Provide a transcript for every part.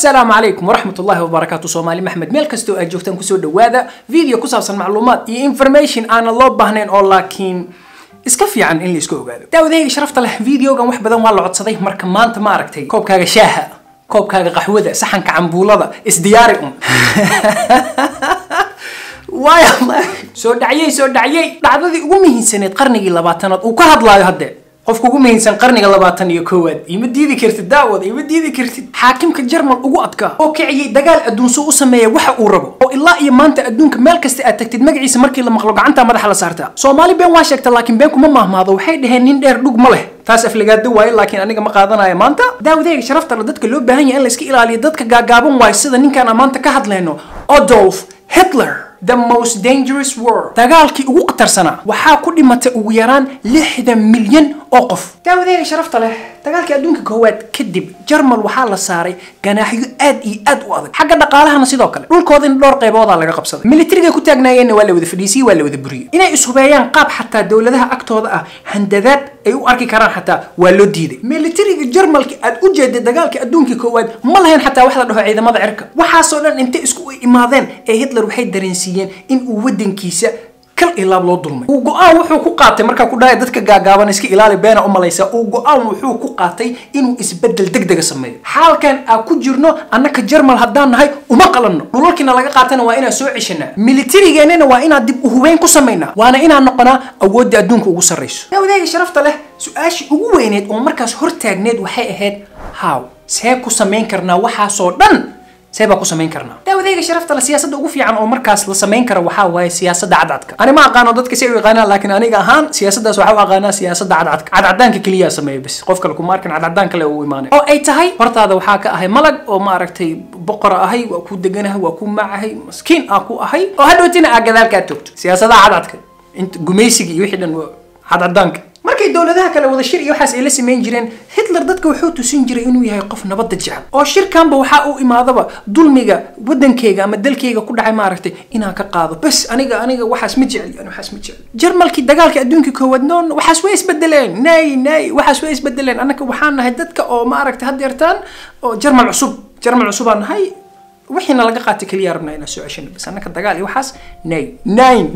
asalaamu calaykum waraxmat ullahi wabarakaatu soomaali maxmed meel kastoo aad joogtaan kusoo dhawaada video ku saabsan macluumaad iyo information aanan loo baahnayn oo laakiin iska fiican in la iska ogaado daawadahayga sharafta leh videogan wax badan waa la codsaday marka maanta ma aragtay koobkaaga shaaha koobkaaga qaxwada saxanka cambuulada isdiyaari un waaya soo dhacyay soo dhacyay dhacdadii ugu muhiimsaneed qarnigii labaatanaad uu ka hadlaayo haddee qofka ugu muhiimsan qarniga labaatan iyo koowaad ima diidi kartid daawad ima diidi kartid xaakimka jarmal ugu adkaa oo kiciyey dagaal adduunso u sameeya waxa uu rabo oo ilaa iyo maanta adduunka meel kasta aad tagtid magaciisa markii la maqlo gacanta madaxa la saartaa soomaali been waa sheegta laakiin been kuma mahmaado waxay dhaheen nin dheer dhug ma leh taas aflagaado waaye laakiin aniga ma qaadanayo maanta daawadayga sharafta la dadka loo baahan yahay in la iska ilaaliyo dadka gaagaaban waayo sida ninkaan aan maanta ka hadlayno Adolf Hitler the most dangerous war dagaalkii ugu qatarsanaa waxaa ku dhimatay ugu yaraan lixdan milyan oo qof daawadayga sharafta leh dagaalkii adduunka koowaad kadib jarmal waxaa la saaray ganaaxyo aad iyo aad u adag xagga dhaqaalahana sidoo kale dhulkooda in dhowr qayboodaa laga qabsaday militariga ku taagnaayeenna waa la wada fadhiisiyey waa la wada buriyey inay ishubeeyaan qaab xataa dowladaha agtooda ah handadaad ay u arki karaan xataa waa loo diiday militariga jarmalka aad u jeeday dagaalka adduunka koowaad ma lahayn xataa wax la dhaho ciidamada cirka waxaasoo dhan intay isku imaadeen ee hitler waxay dareensiiyeen in uu wadankiisa kal ilaab loo dulmay uu go-aan wuxuu ku qaatay markaa ku dhahay dadka gaagaaban iska ilaali beena u malaysa uu go-aan wuxuu ku qaatay inuu isbedel degdega sameeyo xaalkan aan ku jirno annaka jarmal haddaan nahay uma qalanno dhulalkiina laga qaatana waa inaan soo ceshanaa militarigeennana waa inaan dib u hubeyn ku samaynaa waana inaan noqonaa awoodda adduunka ugu sarrayso daawadayga sharafta leh su-aashii ugu weyneed oo markaas hortaagneed waxay ahayd haw see ku samayn karnaa waxaasoo dhan see baa ku samayn karnaa daawadayga sharafta la siyaasadda ugu fiican oo markaas la samayn kara waxaa waaye siyaasadda cadcadka ani ma aqaano dadka si u yaqaanaan laakiin aniga ahaan siyaasaddaas waxaa u aqaanaa siyaasadda cadcadka cadcadaanka keliyaa sameeya bis qof kale kuma arkin cadcadaan kale uu imaanay oo ay tahay hortaada waxaa ka ahay malag oo maaragtay boqora ahay waa ku deganahay waa ku macahay maskiin aa ku ahay oo hadhowtina aa gadaalkaa toogto siyaasadaha cadcadka inta gumaysiga iyo wixii dhan cadcadaanka markay dowladaha kale wada shir iyo waxaas ay la samayn jireen hitler dadka wuxuu tusin jiray inuu yahay qof nabadda jecel oo shirkanba waxaa u imaadaba dulmiga wadankeyga ama dalkeyga ku dhacay maaragtay inaan ka qaado bas aniga aniga waxaas ma jecel yani waxaas ma jecel jarmalkii dagaalka adduunka koowaad noon waxaas way isbedeleen nay nay waxaas way isbedeleen annaka waxaan nahay dadka oo maaragtay haddeertaan oo jarmal cusub jarmal cusubaan nahay wixiina laga qaatay keliya rabnaa inaan soo ceshano bas annaka dagaal iyo waxaas nine nine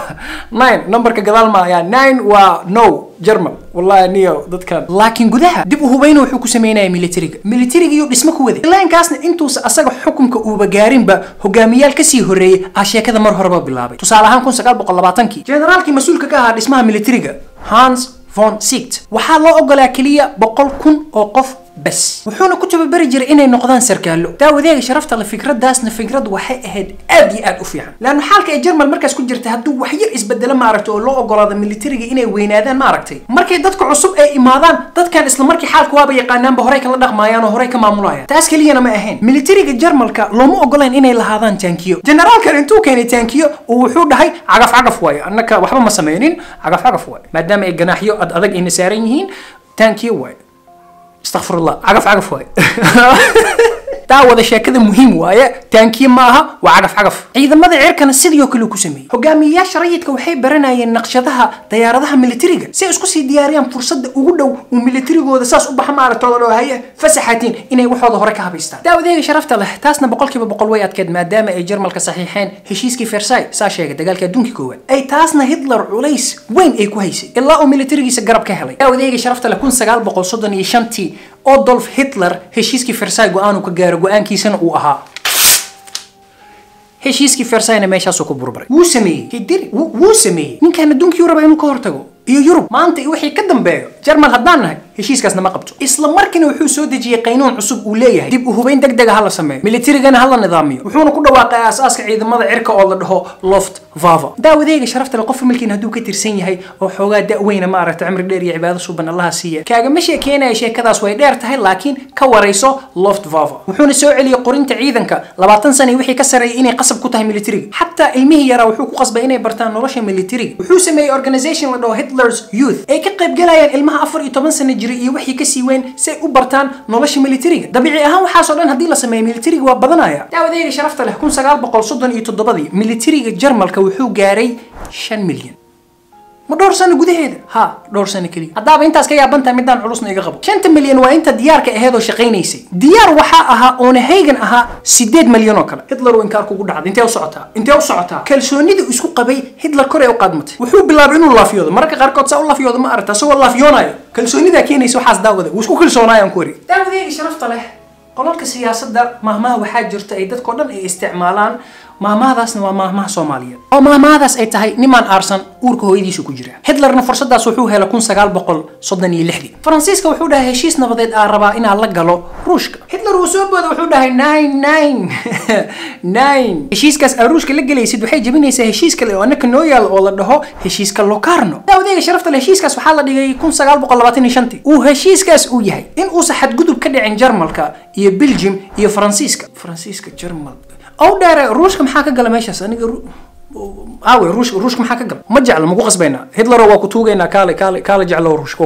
nine numberka gadaal ma ayaa nine waa no jarmal wallahi niyo dadkan laakiin gudaha dib u hubayna wuxuu ku sameynaya militariga militariga iyo dhismo ku waday ilaankaasna intuusa asaga xukunka uuba gaarinba hogaamiyaal kasii horeeyey ah sheekada mar horeba bilaabay tusaale ahaan kun sagaal boqol labaatankii generaalkii mas-uulka ka ahaa dhismaha militariga hans von siegt waxaa loo ogolaa keliya boqol kun oo qof bas wuxuuna ku tababari jiray inay noqdaan sarkaallo daawadeega sharafta le fikradaasna fikrad waxay ahayd aad iyo aad u fiican laanna xaalka ay jarmal markaas ku jirta hadduu wax yar isbedelo maaragtay oo loo ogolaado militariga inay weynaadaan maaragtay markay dadka cusub ay imaadaan dadkan isla markii xaalka waaba yaqaanaanba horey kala dhaqmaayaan oo horey ka maamulayaan taas keliyana ma ahayn militariga jarmalka looma ogolayn inay lahaadaan taankiyo generaalkan intuu keenay taankiyo uu wuxuu dhahay cagaf cagaf waaye annaka waxba ma sameynin cagaf cagaf waaye maadaama ay ganaaxyo ad adag ayna saaran yihiin taankiyo waaye استغفر الله عقف عقف واي daawada sheekada muhiim waaye taankiye ma aha waa cagaf cagaf ciidamada cirkana sidii oo kale ku sameeyey hogaamiyayaasha rayidka waxay baranayeen naqshadaha dayaaradaha militariga si ay isku sii diyaariyaan fursadda ugu dhow uu militarigooda saas u baxa maaragtooda oo haye fasaxatiin inay waxooda hore ka habaystaan daawadeega sharafta leh taasna boqolkiiba boqol way adkeed maadaama ay jarmalka saxiixeen heshiiskii versailles saa sheegay dagaalka adduunka koowaad ay taasna hitler culays weyn ay ku haysay ilaa uu militarigiisa garab ka helay daawadeega sharafta leh kun sagaal boqol soddon iyo shantii Adolf Hitler heshiiskii Versailles go-aan uu ka gaaro go-aankiisana uu ahaa heshiiskii Versailles meeshaasuu ku burburay wuu sameeyey hidiri wuu sameeyey ninkan adduunkii raba inuu ka hortago iyo Yurub maanta iyo wixii ka dambeeyo Jarmal haddaan nahay heshiiskaasna ma qabto isla markiina wuxuu soo dejiyey qaynuun cusub uu leeyahay dib u hubayn degdeg ah la sameeyo militarigana hala nidaamiyo wuxuuna ku dhawaaqay aasaaska ciidamada cirka oo la dhaho loft vava daawadeega sharafta leh qof milkiin hadduu ka tirsan yahay oo xoogaa da-weyna maaragtay cimri dheer iyo cibaado suban allaha siiya kaagama sheekeenaya sheekadaas way dheer tahay laakiin ka warayso loft vava wuxuuna soo celiyey qorinta ciidanka labaatan sana wixii ka sareeyay inay qasab ku tahay militariga xataa ilmihii yaraa wuxuu ku qasbay inay bartaan nolosha militariga wuxuu sameeyey organization la dhaho hitler's youth ay ka qayb galayaan ilmaha afar iyo toban sana jiray iyo wixii kasii weyn si ay u bartaan nolosha militariga dabiici ahaan waxaasoo dhan haddii la sameeyo militariga waa badanaya daawadeega sharafta leh kun sagaal boqol soddon iyo toddobadii militariga jarmalka wuxuu gaaray shan milyan ma dhowr sano gudaheeda ha dhowr sano keliya haddaaba intaas ka yaaban tahay midaan culusna iga qabo shanta milyan waa inta diyaarka aheed oo shaqaynaysay diyaar waxaa ahaa oona haygan ahaa sideed milyan oo kale hitler uu inkaar kugu dhacday intee u socotaa intee u socotaa kalsoonidii isku qabay hitler kor ee u qaadmatay wuxuu bilaabay inuu laafyoodo mararka qaarkood saa u laafyoodo ma aragta isagoo laafyoonayo kalsoonidaa keenaysa waxaas daawada wuu isku kalsoonaayaan ku wari daawadeega sharafta leh qolalka siyaasadda mahmaha waxaa jirta ay dadkao dhan ay isticmaalaan mahmahadaasna waa mahmaha soomaaliyeed oo mahmahadaas ay tahay nimaan aarsan uurka hooyadiisu ku jira hitlerna fursadaas wuxuu helay kun sagaal boqol soddon iyo lixdii faransiiska wuxuu dhahay heshiis nabadeed aa rabaa inaa la galo ruushka hitler uu soo booda wuxuu dhahay nine nine nine heshiiskaas aa ruushka la gelaysid waxay jebinaysaa heshiis kale oo annaka noo yaalo oo la dhaho heshiiska locarno daawadeega sharafta le heshiiskaas waxaa la dhigay kun sagaal boqol labaatan iyo shantii uu heshiiskaas uu yahay in uusa xadgudub ka dhicin jarmalka iyo belgium iyo faransiiska faransiiska jarmal ow dheere ruushka maxaa ka gala meeshaas aniga aawe ruushka ruushka maxaa ka gala ma jeclo maku qasbaynaa hitler waa ku tuugaynaa kaale kaale kaale jeclo ruushka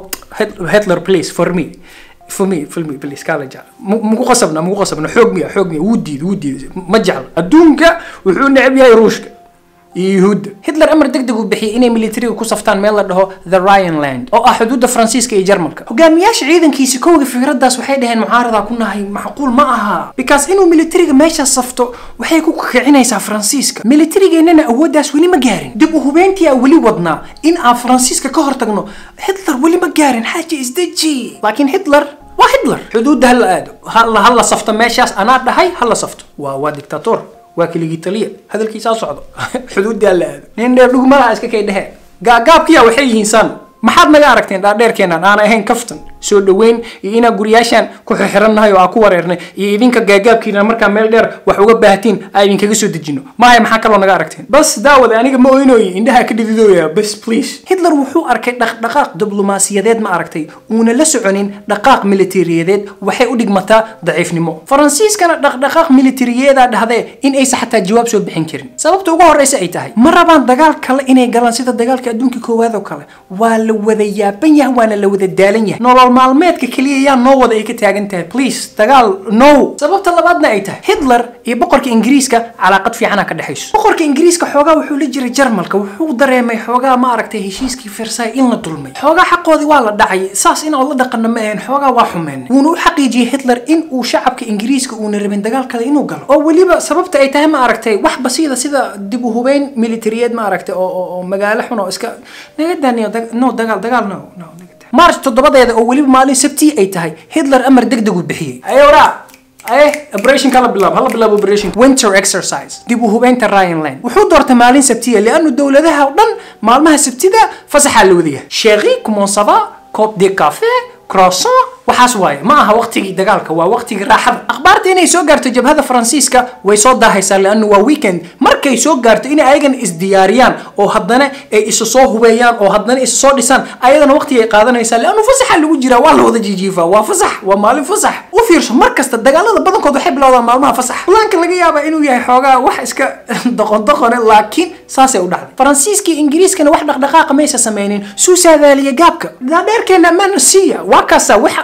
hitler please for me for me for me please kaale jeclo maku qasabna maku qasabna xoog miya xoog miya wuu diiday wuu diiday ma jeclo adduunka wuxuu neceb yahay ruushka iyo yuhuudda hitler amar deg deg uu bixiyey inay militariga ku saftaan meel la dhaho the ryanland oo ah xuduudda faransiiska iyo jarmalka hogaamiyaasha ciidankiisi kowga fikraddaas waxay dhaheen mucaaradaa ku nahay macquul ma aha because inuu militariga meeshaas safto waxay ku kicinaysaa faransiiska militarigeennana awooddaas weli ma gaarin dib u hubeyntii aa weli wadnaa in aan faransiiska ka hortagno hitler weli ma gaarin xaaja isdeji laakiin hitler waa hitler xuduudda hala aado hala hala safto meeshaas anaa dhahay hala safto waa waa dictator waa keligii taliya hadalkiisaa socdo xuduuddaa la aado nin dheer dhugmalaha iska kay dhehe gaagaabkiya waxay yihiin san maxaad naga aragteen dhaadheerkeenan aan ahayn kaftan soo dhaweyn iyo inaa guryaashaan ku xixirannahay oo aan ku wareernay iyo idinka gaagaabkiina markaa meel dheer wax uga baahatiin aan idinkaga soo dejino maahay maxaa kaloo naga aragteen bas daawada aniga ma oynoyi indhaha ka dhididooya bas please hitler wuxuu arkay dhaqdhaqaaq diblomaasiyadeed ma aragtay uuna la soconin dhaqaaq militariyadeed waxay u dhigmataa daciifnimo faransiiskana dhaqdhaqaaq militariyeedaa dhahdee in aysa xataa jawaab soo bixin karin sababta ugu horreysa ay tahay ma rabaan dagaal kale inay galaan sida dagaalka adduunka koowaad oo kale waa la wada yaaban yahay waana la wada daalan yahay nolol maalmeedka keliya yaa noo wada ay ka taagan tahay please dagaal no sababta labaadna ay tahay hitler iyo boqorka ingiriiska calaaqad fiicana ka dhexayso boqorka ingiriiska xoogaa wuxuu la jiray jarmalka wuxuu dareemay xoogaa ma aragtay heshiiskii versailles in la dulmay xoogaa xaqoodii waa la dhacay saas inaan la dhaqano ma ahayn xoogaa waa xumeen wuuna u xaqiijiyey hitler in uu shacabka ingiriiska uuna rabin dagaal kale inuu galo oo weliba sababta ay tahay ma aragtay wax basiida sida dib u hubeyn militariyeed ma aragtay oo magaalo xun oo iska naga daaniyo no dagaal dagaal no no march toddobadeeda oo weliba maalin sabtii ay tahay hitler amar deg deg uu bixiyey ayora aye operation kala bilaab hala bilaab operation winter exercise dib u hubeynta ryanland wuxuu doortay maalin sabtiya lianu dowladaha oo dhan maalmaha sabtida fasaxaa la wadayahay chéri comment ça va cop de café croissant waxaas waaye ma aha waqtigii dagaalka waa waqtigii raaxada akhbaarta inay soo gaarto jabhada faransiiska way soo daahaysaa lianu waa weekend markay soo gaarto inay ayagana isdiyaariyaan oo haddana ay isu soo hubeeyaan oo haddana isu soo dhisaan ayadana waqti ay qaadanaysaa lianu fasaxa lagu jiraa waa la wada jijiifaa waa fasax waa maalin fasax u fiirso mar kasta dagaalada badankood waxay bilowdaan maalmaha fasax fulaanka laga yaabaa inuu yahay xoogaa wax iska doqon doqone laakiin saasay u dhacday faransiiska iyo ingiriiskana wax dhaqdhaqaaqa maysa sameynin suu saadaaliya gaabka daadheerkeena ammaana siiya waa kaasa waxa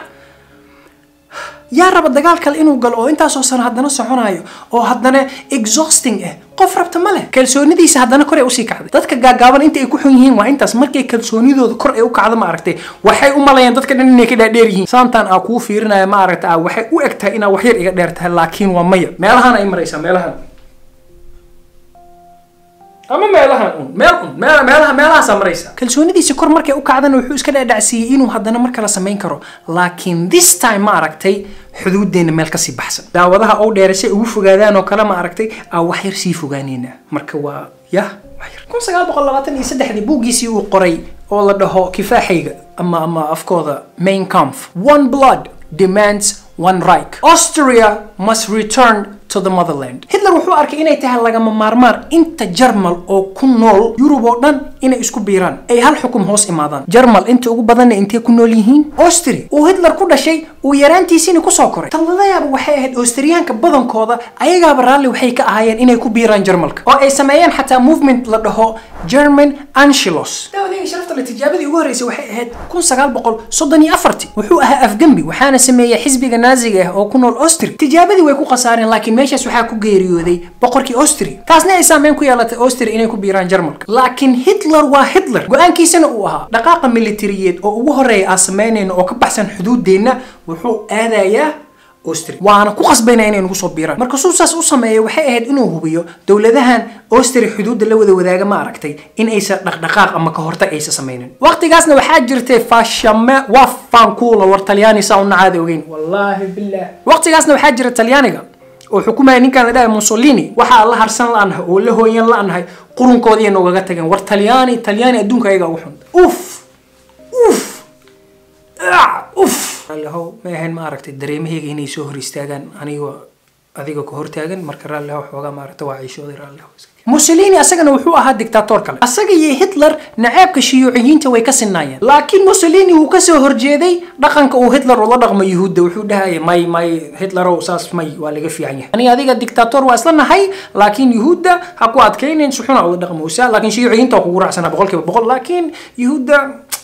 yaa raba dagaal kale inuu galo oo intaasoo sano haddana soconayo oo haddana exhausting ah qof rabta ma leh kalsoonidiisa haddana kor ay usii kacday dadka gaagaaban inta ay ku xun yihiin waa intaas markay kalsoonidooda kor ay u kacdo ma aragtay waxay u malayaan dadka dhan inay ka dhaadheer yihiin saantaan aa kuu fiirinaya ma aragta ah waxay u eg tahay inaa waxyar iga dheer tahay laakiin waa maya meelahan ay maraysaa meelahan ama meelahan un meel un meel meelaha meelahaasaa maraysa kalsoonidiisa kor markay u kacdana wuxuu iska dhaadhacsiiyey inuu haddana mar kale samayn karo laakiin this time ma aragtay xuduudeena meel kasii baxsan daawadaha ou dheere si ay ugu fogaadaan oo kale ma aragtay aa wax yar sii fogaaneyna marka waa yah waxyar kun sagaal boqol labaatan iyo saddexdii buuggiisii uu qoray oo la dhaho kifaaxayga ama ama afkooda main kampf one blood demands one right austria must return to the motherland hitler wuxuu arkay inay tahay lagama maarmaan inta jarmal oo ku nool yurub oo dhan inay isku biiraan ay hal xukum hoos imaadaan jarmal inta ugu badanna intay ku nool yihiin austria uu hitler ku dhashay uu yaraantiisiina kusoo koray taladayaaba waxay ahayd austriyaanka badankooda ayagaaba raalli waxay ka ahaayeen inay ku biiraan jarmalka oo ay sameeyeen xataa movement la dhaho german anchilos daawadayga sharafta le tijaabadii ugu horreysay waxay ahayd kun sagaal boqol soddon iyo afartii wuxuu ahaa afgembi waxaana sameeyey xisbiga naaziga ah oo ku nool austria tijaabadii way ku khasaareen laakiin meeshaas waxaa ku geeriyooday boqorkii austria taasna ay saameyn ku yeelatay austria inay ku biiraan jarmalka laakiin hitler waa hitler go-aankiisana uu ahaa dhaqaaqa militariyeed oo ugu horeeya aan samaynayno oo ka baxsan xuduudeenna wuxuu aadayaa austria waana ku qasbayna inay nagu soo biiraan marka suu saas u sameeya waxay ahayd inuu hubiyo dowladahan austria xuduudda la wada wadaaga ma aragtay in aysan dhaqdhaqaaq ama ka hortag aysan samaynin waqtigaasna waxaa jirtay fashame waa fankuula war talyaani saa una caada ogeyn wallaahi billah waqtigaasna waxaa jira talyaaniga oo xukumaya ninkaan la dhahay mussolini waxaa la harsan la-nahay oo la hooyan la-nahay qurunkoodiiya noogaga tageen war talyaani talyaani adduunka ayaga ugu xun uf uf uf raallihow ma ahayn ma aragtay dareemahayga inay soo hor istaagaan anigoo adiga ka hortaagan marka raallihow xoogaa maaragta waa ciishooday raallihow mussolini asagana wuxuu ahaa dictator kale asaga iyo hitler naceebka shiyuuciyiinta way ka sinaayeen laakiin mussolini wuu kasoo horjeeday dhaqanka uu hitler ula dhaqmo yuhuudda wuxuu dhahaya may may hitlerow saas may waa laga fiican yahay ani adiga dictator waa isla nahay laakiin yuhuudda ha ku adkaynayn si xuna ula dhaqmowsaa laakiin shiyuuciyiinta waa kugu raacsanaa boqolkiiba boqol laakiin yuhuudda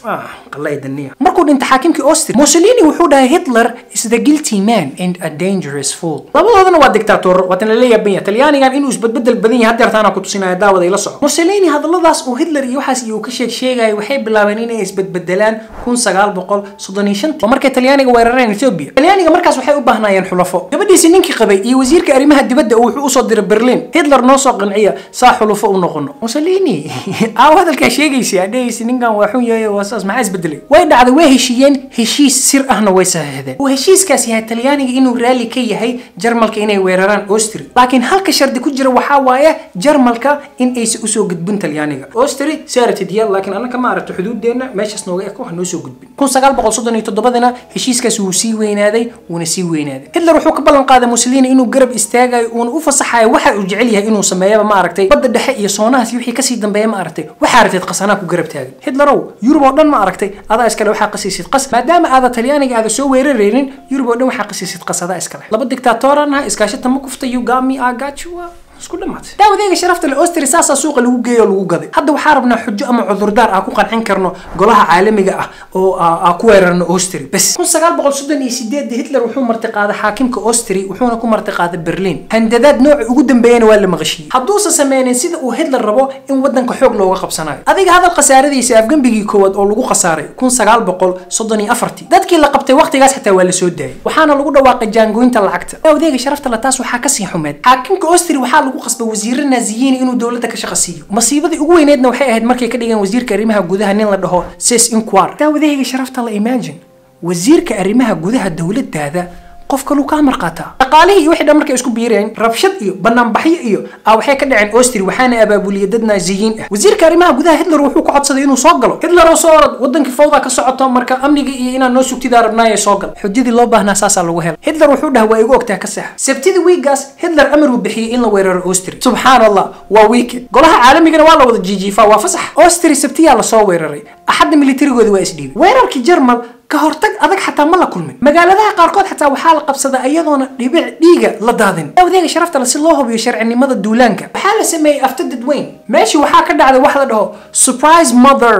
markuu dhintay xaakimkii austria mussolini wuxuu dhahay hitler is the guilty man and a dangerous fool labadoodana waa dictator waatan lala yaaban yahay talyaanigan inuu isbedbedel badan yahay hadeertaana ku tusinaya daawada ila soco mussolini hadalladaas uu hitler iyo waxaas iyo ka sheeg sheegaya waxay bilaabeen inay isbedbedelaan kun sagaal boqol soddon iyo shanta oo markay talyaaniga weerareen ethiopia talyaaniga markaas waxay u baahnaayeen xulafo gabadhiisi ninkii qabay iyo wasiirka arrimaha dibadda uu wuxuu usoo diray berlin hitler noo soo qanciya saa xulafo u noqono mussolini aaw hadalkaa sheegaysa adhehaysi ninkan waa xun yahay waa saas maxaa isbedelay way dhacday way heshiiyeen heshiis sir ahna way saxiixdeen uu heshiiskaas yahay talyaaniga inuu raalli ka yahay jarmalka inay weeraraan austria laakiin halka shardi ku jira waxaa waaye jarmalka in aysan usoo gudbin talyaaniga austria saaratidya laakiin annaka ma aragto xuduudeenna meeshaas nooga eko ha noo soo gudbin kun sagaal boqol soddon iyo toddobadana heshiiskaas wuu sii weynaaday wuuna sii weynaaday hitler wuxuu ka ballan qaaday mussolini inuu garab istaagayo uuna u fasaxayo waxa uu jecel yahay inuu sameeyaba ma aragtay badda dhexe iyo soonahaas wixii kasii dambeeya ma aragtay waxaa aragteed qasanaa ku garab taagan hitlerow yurub oo dhan ma aragtay adaa iskale waxaa qasiisid qas maadaama aada talyaaniga aada soo weeraraynin yurub oo dhan waxaa qasiisid qas adaa iskale laba dictaatoran ah iskaashata ma kufta yugami agachua isku dhamaatay daawadeyga sharafta le austria saasaa suuqa lagu geeyo lagu gaday hadda waxaa rabnaa xujo ama cudurdaar aan ku qancin karno golaha caalamiga ah oo aan ku weerarno austria bes kun sagaal boqol soddon iyo sideedda hitler wuxuu martiqaaday xaakimka austria wuxuuna ku martiqaaday berlin handadaad nooca ugu dambeeyana waa la maqashiyey hadduusan sameynin sida uu hitler rabo in wadanka xoog looga qabsanayo adiga hadal khasaaradiisa afgembigii koowaad oo lagu khasaaray kun sagaal boqol soddon iyo afartii dadkii la qabtay waqtigaas xitaa waa la soo daayay waxaana lagu dhawaaqay jaangoynta lacagta daawadeyga sharafta le taas waxaa kasii xumeed xaakimka austria waxaa lagu qasbay wasiiro naaziyiin inuu dowladda ka shaqa siiyo masiibadii ugu weyneedna waxay ahayd markay ka dhigeen wasiirka arrimaha gudaha nin la dhaho ses inquar daawadahayga sharafta la imagine wasiirka arrimaha gudaha dowladdaada qof kaluu kaa marqaataa dhaqaalihii iyo wixii dhan markay isku biireen rabshad iyo banaanbaxyo iyo a waxay ka dhaceen austria waxaana abaabuliyay dad naaziyiin ah wasiirka arrimaha gudaha hitler wuxuu ku codsaday inuu soo galo hitler oo soo orod wadankii fawda ka socoto marka amniga iyo inaan noo sugtidaa rabnaaye soo gal xujadii loo baahnaa saasaa lagu helay hitler wuxuu dhaha waa igu ogtaa ka seexa sabtidii wiigaas hitler amar uu bixiyey in la weeraro austria subxaan allah waa weekend golaha caalamigana waa la wada jiijiifaa waa fasax austria sabtiyaa lasoo weeraray axadda militarigoodi waa isdhiibay weerarkii jarmal ka hortag adag xataa ma la kulmin magaaladaha qaarkood xataa waxaa la qabsadaa iyadoona dhibic dhiiga la daadin awadeega sharafta le si loo hubiyo sharcinimada duulaanka waxaa la sameeyey afta dadweyn meeshii waxaa ka dhacday wax la dhaho surprise mother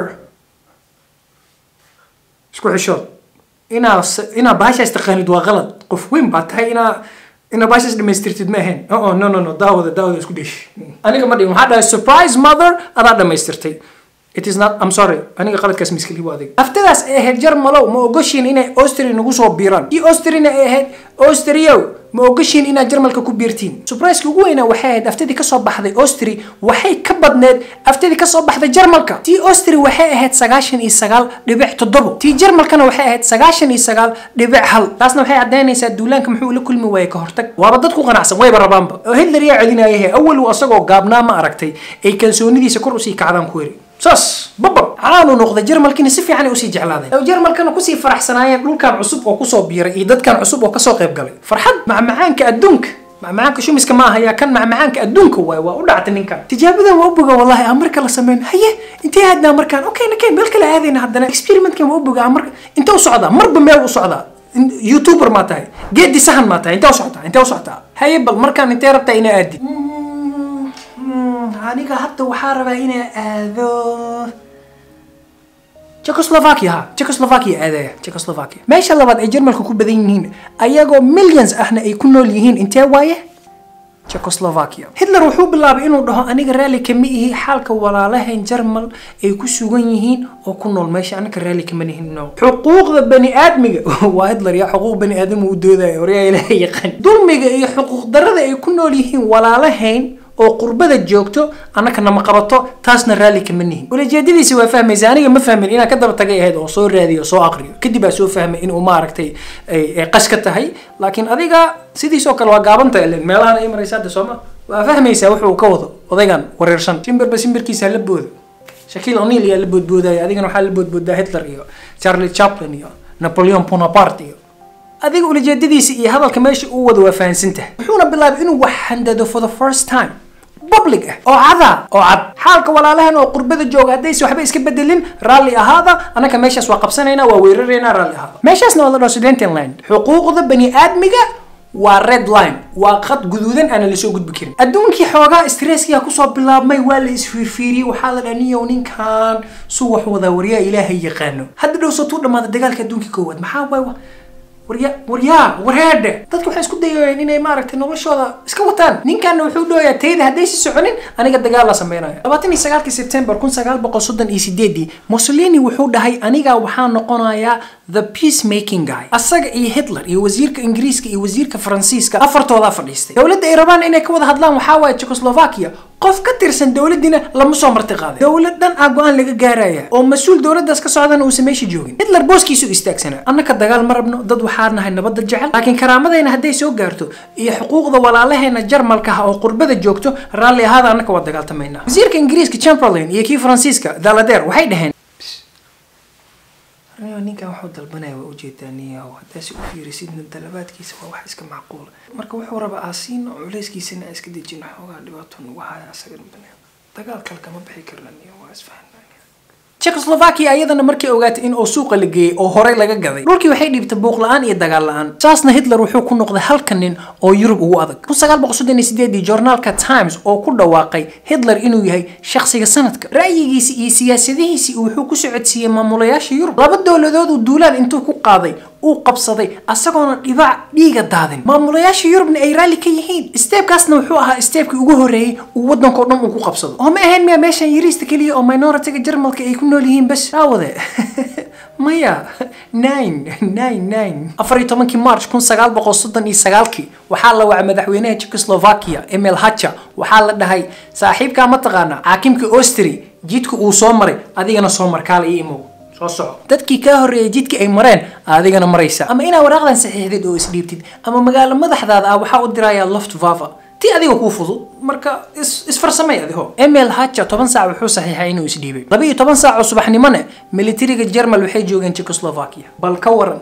isku xishood inaa inaa baashaas taqaanid waa qalad qof weyn baa tahay inaa inaa baashaas dhamaystirtid ma ahayn oo no no no daawada daawada isku dheesh aniga ma dhigin waxaa dhahay surprise mother adaa dhamaystirtay it is not I'm sorry aniga qaladkaas miskili waa adig haftadaas ay ahayd jarmalow ma ogoshiin inay austria nagu soo biiraan iyo austriana ay ahayd austriyow ma ogoshiin inaad jarmalka ku biirtiin surpriseka ugu weynaa waxay ahayd aftadii kasoo baxday austria waxay ka badneed aftadii kasoo baxday jarmalka tii austria waxay ahayd sagaashan iyo sagaal dhibic toddobo tii jarmalkana waxay ahayd sagaashan iyo sagaal dhibic hal taasna waxay caddaynaysaa duulaanka muxuu la kulmi waayey ka hortag waaba dad ku qanacsan wayba rabaanba oo hitler yaa celinaayahe awal uu asagoo gaabnaa ma aragtay ay kalsoonidiisa kor usii kacdaan ku heri saas babab caanu noqday jarmalkiina si fiican ay usii jeclaadeen oo jarmalkana kusii faraxsanaayeen dhulkan cusub oo kusoo biiray iyo dadkan cusub oo kasoo qayb galay farxad macmacaanka adduunka macmacaanka shumiska ma ahayaa kan macmacaanka adduunka waay waa u dhactay ninkan tijaabadan waa u boga wallahi aan marka la sameyn haye intee aadnaa markaan okay nakeen meel kale aadayna haddana experimentkan waa u boga marka intee u socdaa marba meel u socdaa youtuber maa tahay geedi sahan maa tahay intee u socotaa intee u socotaa haye bal markaan intee rabtaa inaa aadi aniga hadda waxaa rabaa inaa aado Czechoslovakia ha Czechoslovakia aadaya Czechoslovakia meesha labaad ay Jarmalka ku badan yihiin ayagoo millions ahna ay ku nool yihiin intee waaye Czechoslovakia Hitler wuxuu bilaabay inuu dhaho aniga raalli kama ihi xaalka walaalahayn Jarmal ay ku sugan yihiin oo ku nool meesha anaga raalli kama nihin no xuquuqda bani aadmiga waa Hitler ya xuquuq bani aadam uu doodaya hore ilaahay yaqaan dulmiga iyo xuquuq darrada ay ku nool yihiin walaalahayn oo qurbada joogto annaka nama qabato taasna raalli kama nihin ulajeedadiisa waa fahmaysa aniga ma fahmin inaan ka daba tagay ahayd oo soo raadiyo soo aqriyo kadib baa soo fahmay inuu maaragtay ay qash ka tahay laakiin adiga sidiisoo kale waa gaabanta ilen meelahan ay maraysa hadda sooma waa fahmaysaa wuxuu ka wado odaygan wareersan shimbirba shimbirkiisa la boodo shakiil o'neil yaa la boodboodaya adigana waxaa la boodboodaa hitler iyo charlie chaplin iyo napoleon bonaparte iyo adiga ulajeedadiisa iyo hadalka meesha uu wado waa fahansantahay wuxuuna bilaabay inuu wax handado for the first time public ah oo cada oo cad xaalka walaalahan oo qurbada jooga haddayse waxba iska bedelin raalli ahaada annaka meeshaas waa qabsanaynaa waa weeraraynaa raalli ahaada meeshaasna waa la dhaho sudentenland xuquuqda bani aadmiga waa red line waa qad guduudan aana lasoo gudbi karin adduunkii xoogaa stresskiyaa kusoo bilaabmay waa la isfiirfiiriyey waxaa la dhaniyow ninkan su wax wadaa waryaa ilaahay yaqaano hadda dhow sotuu dhamaada dagaalka adduunka koowaad maxaa waay warya waryaa wareedhe dadka waxay isku dayayeen inay maaragtay noloshooda iska wataan ninkanna wuxuu dooyaa tayda haddaysi soconin aniga dagaal la sameynaya labaatan iyo sagaalkii sebtembar kun sagaal boqol soddon iyo sideedii mussolini wuxuu dhahay aniga waxaa noqonayaa the peace making guy asaga iyo hitler iyo wasiirka ingiriiska iyo wasiirka faransiiska afartoodaa fadhiistay dowladda ay rabaan inay ka wada hadlaan waxaa waaye czechoslovakia qof ka tirsan dowladdiina lama soo marti qaaday dowlad dhan ah go-aan laga gaaraya oo mas-uul dowladdaas ka socdana uusan meesha joogin hitler booskiisu istaagsanaa annaka dagaal ma rabno dad waxaa nahay nabadda jecel laakiin karaamadayna hadday soo gaarto iyo xuquuqda walaalaheena jarmalka ah oo qurbada joogto raalli ahaada annaka waa dagaaltamaynaa wasiirka ingiriiska chamberlain iyo kii faransiiska daladeer waxay dhaheen ninkan wuxuu dalbanaya waa ujeedaa niyahow haddaasi u fiirisidna dalabaadkiisa waa wax iska macquula marka wuxuu rabaa aasiino culeyskiisana aan iska dejin xoogaa dhibaato nagu haya asagan bane dagaal kale kama bixi karna niyo waa isfahan Czechoslovakia ayadana markay ogaatay in oo suuqa la geeyay oo horey laga gaday dhulkii waxay dhiibtay buuq la-aan iyo dagaal la-aan saasna hitler wuxuu ku noqday halka nin oo yurub ugu adag kun sagaal boqol soddon iyo sideedii joornaalka times oo ku dhawaaqay hitler inuu yahay shakhsiga sanadka ra'yigiisi iyo siyaasadihiisii wuxuu ku socodsiiyey maamulayaasha yurub laba dowladood uu duulaad intuu ku qaaday uu qabsaday asagoona dhibac dhiiga daadin maamulayaasha yurubna ay raalli ka yihiin steebkaasna wuxuu ahaa steebkii ugu horreeyey uu waddanka oo dhan uu ku qabsado oo ma ahayn miya meeshan yariista keliya oo minoritiga jarmalka ay ku nool yihiin bas daawade maya nine nine nine afar iyo tobankii march kun sagaal boqol soddon iyo sagaalkii waxaa la wacay madaxweynaha czechoslovakia emil hacha waxaa la dhahay saaxiibkaa ma taqaana xaakimka austri jidka uu soo maray adigana soo markaala io imow soo soco dadkii kaa horreeyay jidkii ay mareen adigana maraysa ama inaad waraaqdan saxiixdid oo isdhiibtid ama magaalo madaxdaada ah waxaa u dirayaa loft vava ti adiga kuu fudud marka isfarsamay adiho emil hacha toban saac wuxuu saxiixay inuu isdhiibay laba iyo toban saac oo subaxnimone militariga jermal waxay joogeen czechoslovakia bal ka waran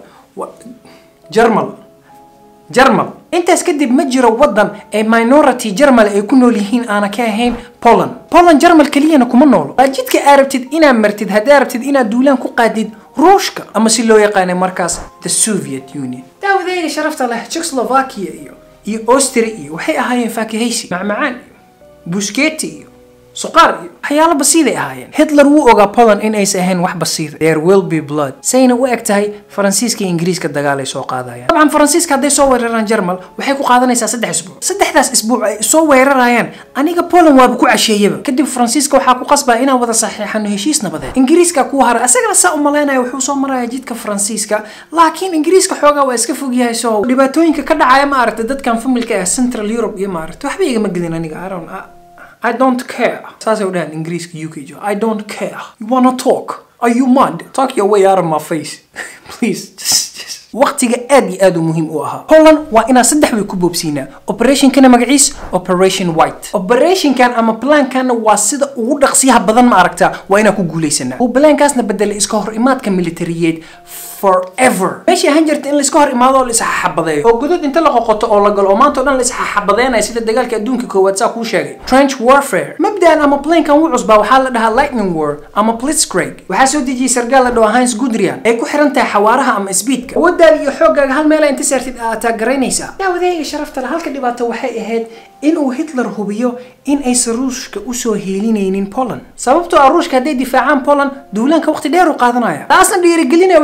jermal jermal intaas kadib ma jiro waddan ee minority jermal ay ku nool yihiin aana ka ahayn poland poland jermal keliyana kuma noolo waa jidka aad rabtid inaad martid haddaad rabtid inaad duulaan ku qaadid ruushka ama si loo yaqaanay markaas the soviet union daawadayga sharafta leh czechoslovakia iyo iyo austria iyo waxay ahaayeen faakihaysi macmacaan iyo busketi iyo suqaar iyo waxyaalo basiiday ahaayeen hitler wuu ogaa poland in aysa ahayn wax basiida there will be blood sayna u eg tahay faransiiska iyo ingiriiska dagaal ay soo qaadayaan dabcan faransiiska hadday soo weeraraan jermal waxay ku qaadanaysaa saddex isbuuc saddexdaas isbuuc ay soo weerarayaan aniga poland waaba ku casheeyaba kadib faransiiska waxaa ku qasbaa inaan wada saxiixano heshiis nabadeed ingiriiska kuu haray asagana saa u malaynaya wuxuu soo maraya jidka faransiiska laakiin ingiriiska xoogaa waa iska fog yahay soo dhibaatooyinka ka dhacaya ma aragtay dadkan familka ah central europe iyo ma aragtay waxba igama gelin aniga aron I don't care. saasay u dhahaan ingiriiska uk jo I don't care. You wanna talk? Are you mad? Talk your way out of my face. Please, just, just. waqtiga aad iyo aad u muhiim u ahaa poland waa inaan saddex way ku boobsiinaa operationkana magaciis operation white operationkan ama plankanna waa sida ugu dhaqsiyaha badan ma aragtaa waa inaan ku guulaysanaa uu plankaasna bedelay iska hor imaadka militariyeed forever meeshii ahaan jirta in laiska hor imaado oo la isxaxabadeeyo oo godod inta la qoqoto oo la galo oo maanta o dhan la isxaxabadeenaya sida dagaalka adduunka koowaad saa kuu sheegay trench warfare mabdaan ama plankan u cusbaa waxaa la dhahaa lightning war ama blitzkrieg waxaa soo dejiyey sargaal la dhaho heinz gudrian ay ku xiran tahay xawaaraha ama speedka awooddaada iyo xooggaaga hal meela inta saartid aad taagaraynaysaa daawadayga sharafta le halka dhibaato waxay ahayd inuu hitler hubiyo in aysan ruushka usoo heelinaynin poland sababtoo ah ruushka hadday difaacaan poland duulaanka waqti dheer u qaadanaya taasna dhiirigelinaya waxay u noqonaysaa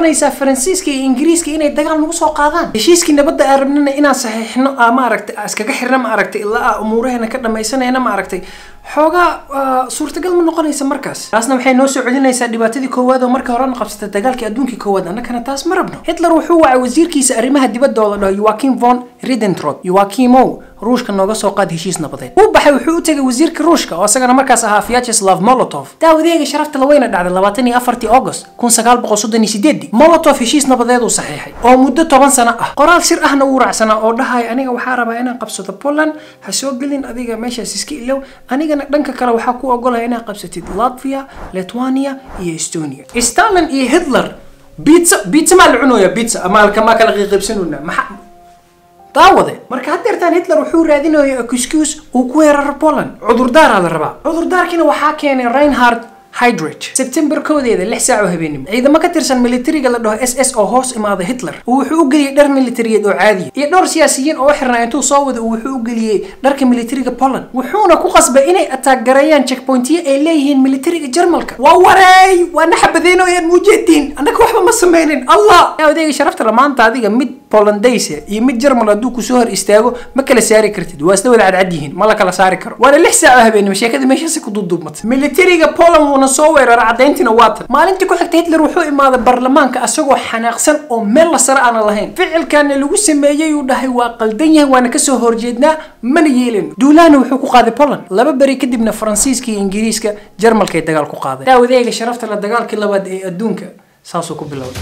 noqonaysaa faransiiska iyo ingiriiska inay dagaal nagu soo qaadaan heshiiskii nabadda aan rabnana inaan saxiixno aa maaragtay iskaga xirna maaragtay ilaa aa umuuraheena ka dhamaysanayna maaragtay xoogaa suurtagal ma noqonaysa markaas taasna waxay noo soo celinaysaa dhibaatadii koowaad oo marka horena qabsatay dagaalkii adduunkii koowaad annakana taas ma rabno hitler wuxuu wacay wasiirkiisa arrimaha dibadda oo la dhaho joakim von ridentrop joakimow ruushka nooga soo qaad heshiis nabadeed uu baxay wuxuu u tegay wasiirka ruushka oo isagana markaas ahaa vyacheslav molotov daawadeega sharafta laweyna dhacday labaatan iyo afartii august kun sagaal boqol soddon iyo sideedii molotov heshiis nabadeed uu saxiixay oo muddo toban sano ah qoraal sir ahna wuu raacsanaa oo dhahaya aniga waxaa rabaa inaan qabsado poland ha soo gelin adiga meeshaas iska ilow anigana dhanka kale waxaa ku ogolaya inaad qabsatid latvia lithuania iyo estonia stalin iyo hitler bitsa bitsa maa la cunooya bitsa ama maa kala qiiqaybsanuna maxaa daawade marka haddeertaan hitler wuxuu raadinaya excuse uu ku weeraro poland cudurdaaraa la rabaa cudurdaarkiina waxaa keenay reinhard hydrich sebtembar koodeeda lix saac oo habeenimo ciidamo ka tirsan militariga la dhaho s s oo hoos imaada hitler uu wuxuu u geliyey dhar militariyeed oo caadiya iyo dhowr siyaasiyiin oo u xirnaa intuu soo wada uu wuxuu u geliyey dharka militariga poland wuxuuna ku qasbay inay ataaggareeyaan checkpointiyo ay leeyihiin militariga jarmalka waa wareey waa naxabadeynoyaan muujeediin annaka waxba ma sameynin allah adeega sharafta la maanta adiga mid polandaysa iyo mid jarmal hadduu kusoo hor istaago ma kala saari kartid waa isla wada cadcad yihiin ma la kala saari karo waana lix saac oo habeenimo sheekada meeshaasi ku duuduubmatay militariga poland wuuna soo weerara caddayntiina waatan maalintii ku xigta hitler wuxuu imaaday baarlamaanka asagoo xanaaqsan oo meel la sare aana lahayn ficilkaana lagu sameeyey uu dhahay waa qaldan yahay waana kasoo horjeednaa mana yeelin duulaana wuxuu ku qaaday poland laba beri kadibna faransiiska iyo ingiriiska jarmalkay dagaal ku qaaday daawadeega sharafta la dagaalkii labaad ee adduunka saasuu ku bilowday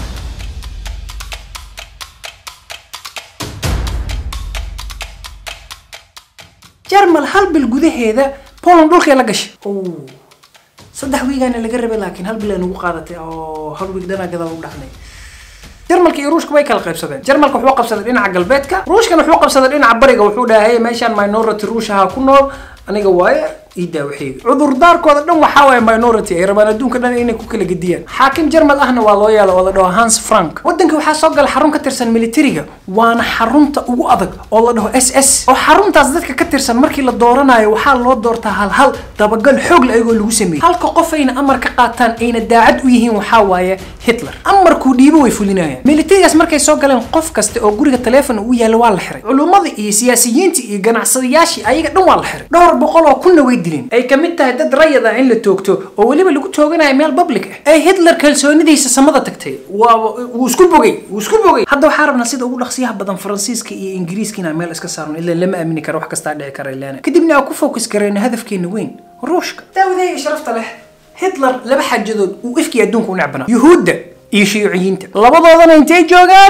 jarmal hal bil gudaheeda poland dhulkay la gashay saddex wiigaana laga rabay laakiin hal bil ay nagu qaadatay oo hal wiig dhanaa gadaal u dhacnay jarmalka iyo ruushka way kala qaybsadeen jarmalka wuxuu qabsaday dhinaca galbeedka ruushkana wuxuu qabsaday dhinaca bariga wuxuu dhahay meeshaan minority ruushaha ku nool aniga waaye ii daawaxeega cudurdaarkooda dhan waxaa waaye minority ay rabaan adduunka dhan inay ku kala gediyaan xaakim jarmal ahna waa loo yeela oo la dhaho hans frank waddanka waxaa soo gala xarun ka tirsan militariga waana xarunta ugu adag oo la dhaho s s oo xaruntaas dadka ka tirsan markii la dooranayo waxaa loo doortaa hal hal dabagal xoog la ayagoo lagu sameeyey halka qof ayna amar ka qaataan ayna daacad u yihiin waxaa waaye hitler amarkuu dhiibo way fulinayaan militarigaas markay soo galeen qof kasta oo guriga taleefon ugu yaalla waa la xiray culummada iyo siyaasiyiinta iyo ganacsadayaashii ayaga dhan waa la xiray dhowr boqol oo kunna way dileen ay ka mid tahay dad rayad ah in la toogto oo weliba lagu tooganayo meel public ah ay hitler kalsoonidiisa samada tagtay waa wuu isku bogay wuu isku bogay hadda waxaa rabnaa sida ugu dhaqsiyaha badan faransiiska iyo ingiriiska inaan meel iska saarno ilaa lama aamini karo wax kastaa dhici kara ilaana kadibna aan ku focus garayno hadafkeena weyn ruushka daawadeega sharafta leh hitler laba xaajadood uu ifkii adduunka u necbanaa yuhuudda iyo shiiciyiinta labadoodana intay joogaan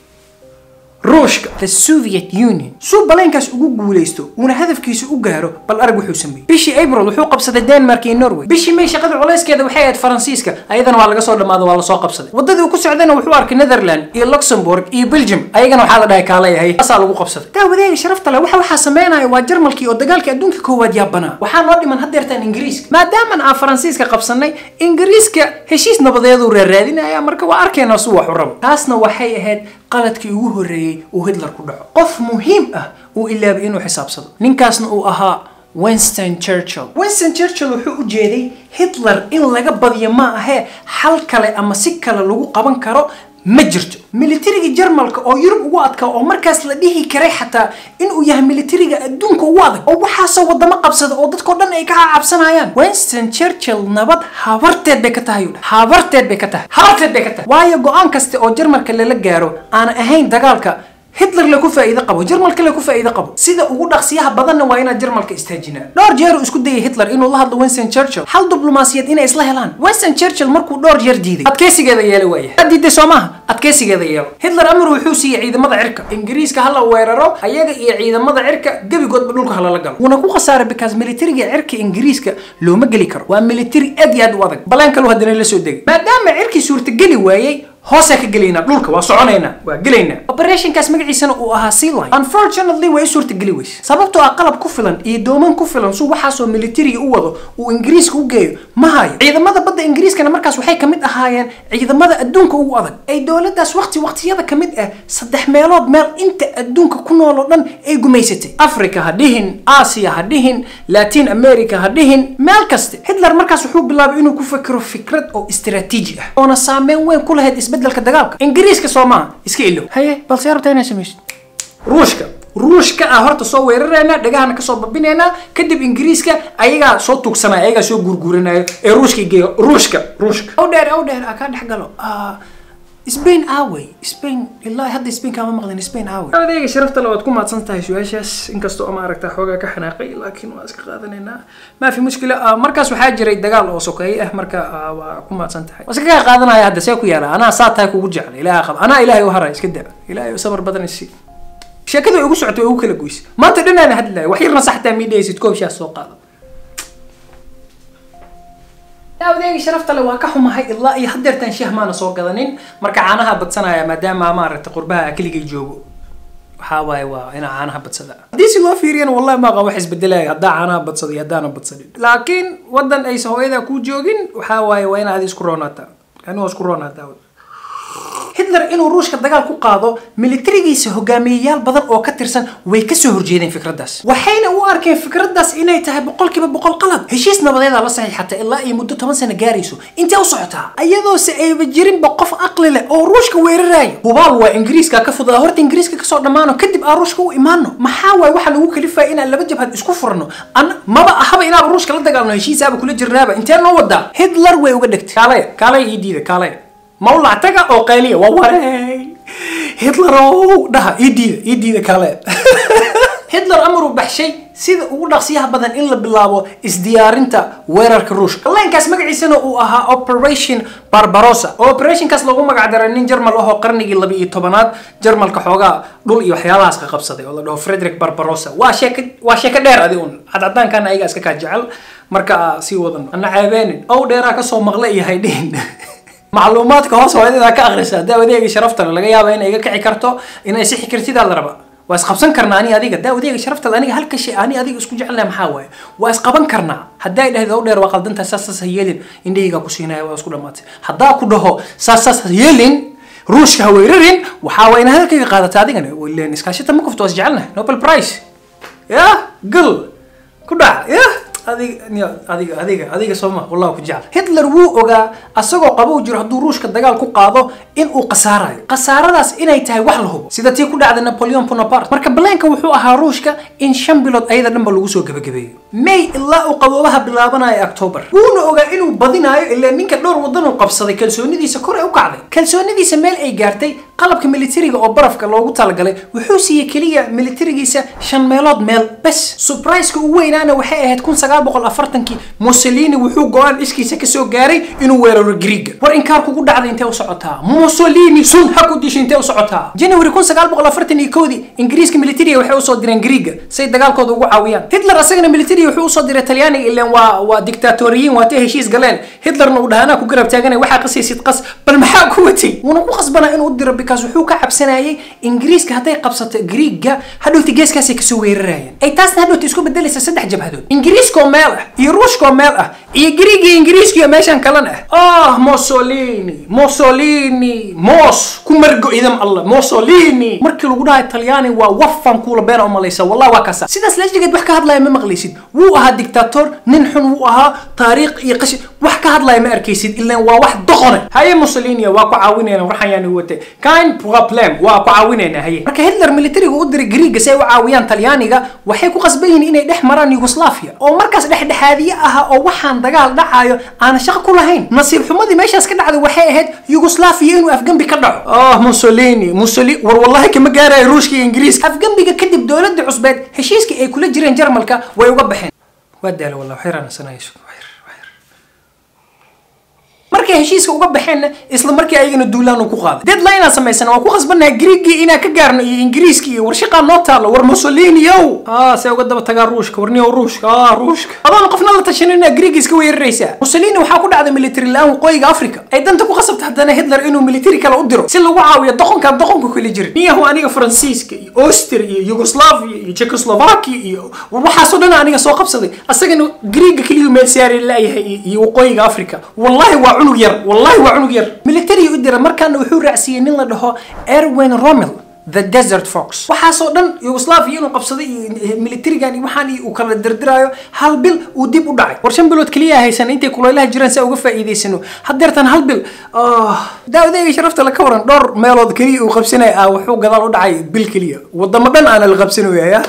ruushka the soviet union suu baleenkaas ugu guulaysto uuna hadafkiisa u gaaro bal arag wuxuu sameeyey bishii april wuxuu qabsaday denmark iyo norway bishii may shaqada culayskeeda waxay ahayd faransiiska ayadana waa laga soo dhammaado waa lasoo qabsaday waddadii uu ku socdayna wuxuu arkay netherland iyo luxembourg iyo belgium ayagana waxaa la dhahay kaala yahay taasaa lagu qabsaday daawadeega sharafta leh waxa waxaa sameynaya waa jarmalkii oo dagaalkii adduunka koowaad yaabanaa waxaa noo dhiman haddeertaan ingiriiska maadaaman aan faransiiska qabsanay ingiriiska heshiis nabadeeduu raaraadinaya marka waa arkeenaa suu wax u rabo taasna waxay ahayd qaladkii ugu horreeyey uu hitler ku dhaco qof muhiim ah uu ilaabay inuu xisaabsado ninkaasna uu ahaa winston churchill winston churchill wuxuu u jeeday hitler in laga badiyo ma ahee xal kale ama si kale lagu qaban karo ma jirto militariga jarmalka oo yurub ugu adkaa oo markaas la dhihi karay xataa inuu yahay militariga adduunka ugu adag oo waxaasoo wadamo qabsada oo dadkao dhan ay ka cabsanayaan winston churchill nabad habarteed bay ka tahay habarteed bay ka tahay habarteed bay ka tahay waayo go-aan kasta oo jarmalka lala gaaro aan ahayn dagaalka hitler la ku faa'iido qabo jarmalka la ku faa'iido qabo sida ugu dhaqsiyaha badanna waa inaad jarmalka istaajinaa dhowr jeer uu isku dayay hitler inuu la hadlo winston churchill hal diblomaasiyad inay isla helaan winston churchill markuu dhowr jeer diiday adkeysigeeda yeela waaya ad diiday soo maaha adkeysigeeda yeelo hitler amar wuxuu siiyey ciidamada cirka ingiriiska hala weeraro ayaga iyo ciidamada cirka gebigoodba dhulka halala galo wuuna ku khasaaray because militariga cirka ingiriiska looma geli karo waa militari aad iyo aad u adag baleen kalu haddana la soo degay maadaama cirkii suurtageli waayey hoosee ka gelaynaa dhulka waa soconaynaa waa gelaynaa operationkaas magaciisana uu ahaa sealine unfortunately way suurtageli weyse sababtoo ah qalab ku filan iyo dooman ku filan suu waxaasoo militariga u wado uu ingiriiska u geeyo ma hayo ciidamada badda ingiriiskana markaas waxay kamid ahaayeen ciidamada adduunka ugu adag ay dowladaas waqti waqtiyada kamid ah saddex meelood meel inta adduunka ku nool oo dhan ay gumaysatay africa ha dhihin aasiya ha dhihin latin america ha dhihin meel kaste hitler markaas wuxuu bilaabay inuu ku fakero fikrad oo istaraatiiji ah oona saameyn weyn ku lahayd isbedelka dagaalka ingiriiska soo maaha iska ilow haye balse rabtaa inaad samaysid ruushka ruushka ah horta soo weerarayna dhagahana kasoo babinaynaa kadib ingiriiska ayagaa soo tuugsanaya ayagaa soo gurguranaya ee ruushka geeyo ruushka ruushka aw dheer aw dheer kaa dhex galo spain aaway spain ilaa hadda spain kaama maqlin spain aaway adeega sharafta le waad ku mahadsan tahay su-aashaas inkastoo ama aragta xoogaa ka xanaaqay laakiin waa iska qaadanaynaa ma fi mushkila markaas waxaa jiray dagaal oo sokeeye ah marka waa ku mahadsan tahay waa iska kaa qaadanaya hadda see ku yaala anaa saa tahay kugu jecla ilaaha qaba anaa ilaahay u haray iska da ilaahay sabar badan isi sheekada way ugu socotay way ugu kala goysay maanta dhanaan hadlaya wax yarna saxtaa miidhaysid koob shaas soo qaado adeegi sharafta le waa ka xumahay ilaa iyo hadeertaan sheeh maana soo gadanin marka caanaha badsanaya maadaama maaragtay qurbaha keligay joogo waxaa waaye waa inaa caanaha badsada haddii si loo fiiriyana wallahi maaqa wax isbedelaya haddaa caanaha badsada iyo haddaana badsanin laakiin wadan aysa hooyadaa kuu joogin waxaa waaye waa inaad isku roonaataa ani waa isku roonaataa hitler inuu ruushka dagaal ku qaado militarigiisa hogaamiyeyaal badan oo ka tirsan way kasoo horjeedeen fikraddaas waxayna u arkeen fikraddaas inay tahay boqolkiiba boqol qalad heshiis nabadeeda la saxiixata ilaa iyo muddo toban sano gaarayso intee u socotaa iyadoose ayba jirinba qof aqli leh oo ruushka weeraraayo hubaal waa ingiriiska ka fudaa horta ingiriiska kasoo dhammaano kadib aan ruushka u imaano maxaa waaye waxaa lagu kalifaya inaan laba jabhad isku furno an maba ahaba inaaba ruushka la dagaalno heshiisaaba kula jirnaaba intee noo wadaa hitler way uga dhegtay kaalaya kaalaya ii diida kaalaya mawlac taga oo qayliya waa wareey hitlerow dhaha ii diida ii diida kale hitler amaruu baxshay sida ugu dhaqsiyaha badan in la bilaabo isdiyaarinta weerarka ruushka leenkaas magaciisana uu ahaa operation barbarossa oo operationkaas lagu magac daray nin jarmal ahoo qarnigii laba iyo tobanaad jarmalka xoogaa dhul iyo waxyaabahaas ka qabsaday oo la dhaho frederick barbarossa waa sheeka waa sheeko dheer adi un cadcadaankaana ayaga iska kaa jecel marka sii wadan ana ceebeenin ow dheeraa kasoo maqla iyo haydhihin macluumaadka hoos hooyadadaa ka akhrisa daawadeega sharaftale laga yaaba inay iga kici karto inay sixi kartidaa la raba waa isqabsan karnaa ani adiga daawadeega sharaftale aniga halka shay ani adiga isku jecelnaha maxaa waaye waa isqaban karnaa haddaa dhahda ow dheer waa qaldantaa saas saas ha yeelin indhahaygaa ku siinaya waa isku dhamaatay haddaa ku dhaho saas saas ha yeelin ruushka ha weerarin waxaa waa ina hadalkayga qaadata adigana ileen iskaashita ma kufto waa isjecelnahay nobel prize ya gal ku dhac ya adiga adiga adiga adiga sooma wallah ku jecel hitler wuu ogaa asagoo qabow jiro hadduu ruushka dagaal ku qaado in uu khasaarayo khasaaradaas inay tahay wax la hubo sida tii ku dhacday napoleon bonaparte marka baleenka wuxuu ahaa ruushka in shan bilood ayada dhanba lagu soo gebagabeeyo may ilaa uu qaboobaha bilaabanayo october wuuna ogaa inuu badinayo ilaa ninka dhowr wadan uu qabsaday kalsoonidiisa kor ay u kacday kalsoonidiisa meel ay gaartay qalabka militariga oo barafka loogu talagalay wuxuu siiyey keliya militarigiisa shan meelood meel bes surpriseka ugu weynaana waxay ahayd kun sagaal boqol afartankii mussolini wuxuu go-aan iskiisa kasoo gaaray inuu weeraro griiga war inkaar kugu dhacday intee u socotaa mussolini sun ha ku dishay intee u socotaa january kun sagaal boqol afartan iyo kowdii ingiriiska militariga waxay usoo direen griiga say dagaalkooda ugu caawiyaan hitler asagana militariga wuxuu usoo diray talyaaniga ileen waa waa dictatoriyiin waa tay heshiis galeen hitlerna uu dhahanaa ku garab taaganay waxaa qasaysid qas bal maxaa ku watay wuuna ku qasbanaa inuu diro because wuxuu ka cabsanayay ingiriiska hadday qabsato griiga hadhowta geeskaasay kasoo weerarayeen ay taasna hadhowta isku bedelaysa saddex jabhadood ingiriiskoo meel ah iyo ruushkoo meel ah iyo griig iyo ingiriiskiyo meeshan kalan ah ah mussolini mussolini mos ku margo idam allah mussolini markii lagu dhahay talyaani waa wafan kuula beena umalaysa wallahi waa kaasa sidaas lajigeed wax ka hadlaya ma maqlaysid wuu ahaa dictator nin xun wuu ahaa taariikh iyo qashi wax ka hadlaya ma arkaysid ilaan waa wax doqone haye mussolini waa ku caawinayna waxaan yaani watay kind problem waa ku caawinayna haye marka hitler militariga u diray griiga si ay u caawiyaan talyaaniga waxay ku qasban yihiin inay dhex maraan yugoslavia oo markaas dhexdhexaadiye aha oo waxaan dagaal dhacayo aana shaqo ku lahayn nasiib xumadii meeshaas ka dhacday waxay ahayd yugoslavia inuu afgembi ka dhaco oh mussolini mussolini war wallahi kama gaarayo ruushka iyo ingiriiska afgembiga kadib dowladda cusbeed heshiiskii ay kula jireen jarmalka way uga baxeen waa daala wallah waxyaraanasanayso markay heshiiska uga baxeenna isla markii ayagana duulaan uu ku qaaday deadline aan samaysana waan ku khasbannahay griigii inaan ka gaarno iyo ingiriiskii iyo warshaqaa noo taalo war mussolini yow ah see uga daba tagaa ruushka warniyow ruushka ah ruushka adoona qofna la tashanin inaad griigi iska weeraraysaa mussolini waxaa ku dhacday military la-aan waqooyiga africa ay danta ku qasabta haddana hitler inuu military kale u diro si lagu caawiyo doqonkaan doqonka kala jirin niyahu aniga faransiiska iyo austria iyo yugoslavia iyo czechoslovakia iyo waxaasoo dhan aniga soo qabsaday asagana griiga keliyu meel saari laayahay iyo waqooyiga africa wallahi waa cunug yar wallahi waa cunug yar military u dira markaana wuxuu raacsiiyey nin la dhaho erwin rommel the desert fox waxaasoo dhan yugoslavia inuu qabsaday iyo militarigan iyo waxaan iyo uu kala dirdiraayo hal bil uu dib u dhacay war shan bilood keliya haysan intay kulaylaha jiraan si uga faa'iidaysano haddeertan hal bil daawadayga sharafta la ka waran dhowr meelood keliya uu qabsanaya ah wuxuu gadaal u dhacay bil keliya wadamo dhan aana la qabsanaya